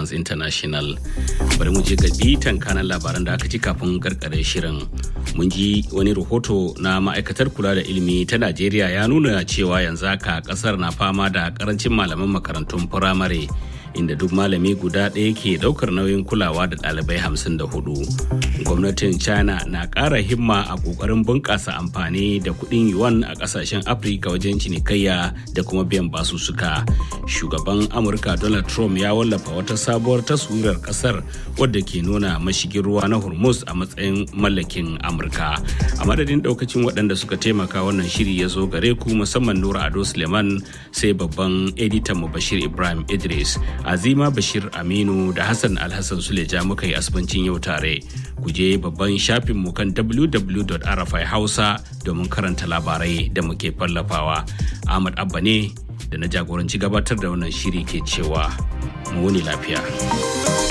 France International. Bari mu je ga bitan kanan labaran da aka ji kafin karkare shirin. Mun ji wani rahoto na ma'aikatar kula da ilimi ta Najeriya ya nuna cewa yanzu haka kasar na fama da karancin malaman makarantun firamare. inda duk malami guda ɗaya ke ɗaukar nauyin kulawa da ɗalibai hamsin da hudu. Gwamnatin China na ƙara himma a ƙoƙarin bunƙasa amfani da kuɗin yuan a ƙasashen Afirka wajen cinikayya da kuma biyan basussuka. Shugaban Amurka Donald Trump ya wallafa wata sabuwar taswirar ƙasar wadda ke nuna mashigin ruwa na Hormuz a matsayin mallakin Amurka. A madadin ɗaukacin waɗanda suka taimaka wannan shiri ya zo gare ku musamman Nura Ado Suleiman sai babban editan mu Bashir Ibrahim Idris. azima bashir aminu da hassan alhassan suleja muka yi asibancin yau tare ku je babban shafin mu kan www.rfi hausa domin karanta labarai da muke fallafawa ahmad abba ne da na jagoranci gabatar da wannan shiri ke cewa mu wuni lafiya.